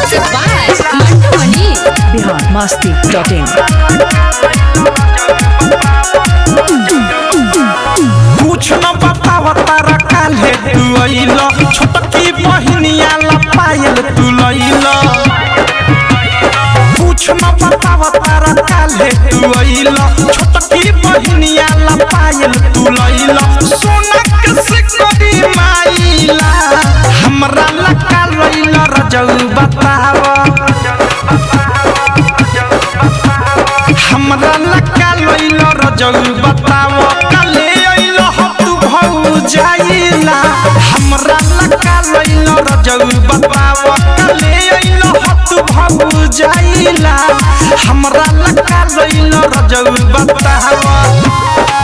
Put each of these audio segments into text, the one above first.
Music by Mantu Mani. Bihar Masti dot in कुछ न बताव तारा काल्हे तू अइल छोटकी बहिनिया ला पायल तू लइल कुछ न बताव तारा काल्हे तू अइल छोटकी बहिनिया ला पायल तू लइल सोना के सिकड़ी माइला हमरा ला काल लइल रजऊ बताव हमरा लका लइल रजऊ बताव कले अइल ह तू भौ जाइला हमरा लका लइल रजऊ बताव कले अइल ह तू भौ जाइला हमरा लका लइल रजऊ बताव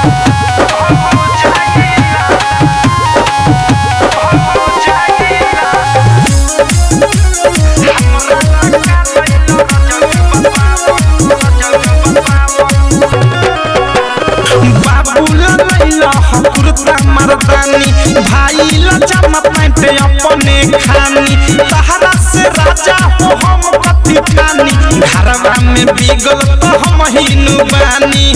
बाबू लैला कुर्ता मर्दानी भाई लजामा पैंट अपने खानी तहरा से राजा हो हम कथी ठानी घरवा में बिगल तो हम हिनु बानी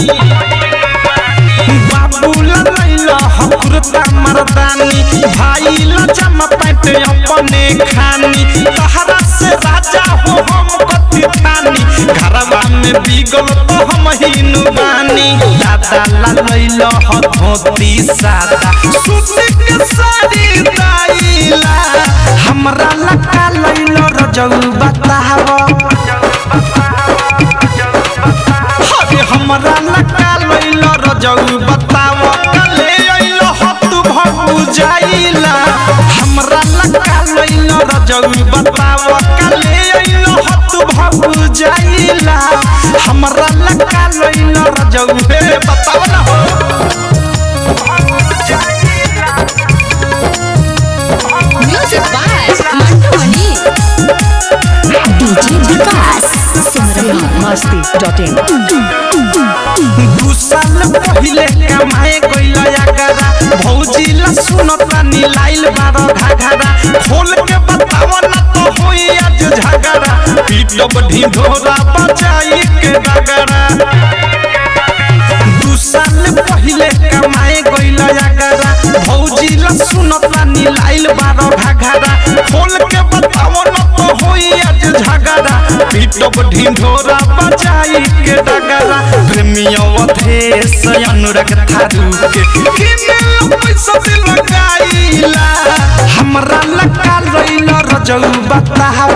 बाबू लैला कुर्ता मर्दानी भाई लजामा पैंट अपने खानी तहरा से राजा हो हम कथी ठानी घरवा में बिगल तो हम हिनु बानी दादा ला लैल ह धोती सादा सूती के साड़ी दाइला हमरा लका लैल रजऊ बताव अरे हमरा लका लैल रजऊ बताव कले अइल ह तू भगु जाइला हमरा लका लैल रजऊ बताव कले अइल ह तू भगु जाइला हमरा लका लैल रजऊ हे बताव ना हो Music by Mantu Mani. DJ Vikas. Bihar Masti dot in दू साल पहिले कमाए गइल यागरा भौजी ला सुनता नीलाइल बारो घाघरा खोल के बताव ना तो होई आज झगड़ा पीटब ढिढोरा बजाई के डगरा दू साल पहिले कमाए गइल यागरा भौजी ला सुनता नीलाइल बारो घाघरा खोल के बताव ना तो होई आज झगड़ा पीटब ढिढोरा बजाई के डगरा प्रेमियों अधेश अनुराग थारू के किने पैसा दिल लगाइला हमरा लका लइल रजऊ बताव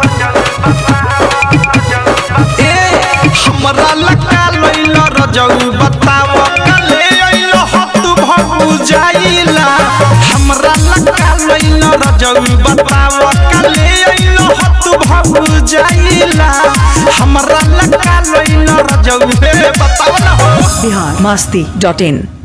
ए हमरा लका लइल रजऊ बताव कले अइल ह तू भगु जाइला हमरा लका लइल रजऊ बताव कले अइल ह तू भगु जाइला हमरा लका लइल रजऊ हे बताव ना हो बिहार मस्ती डॉट इन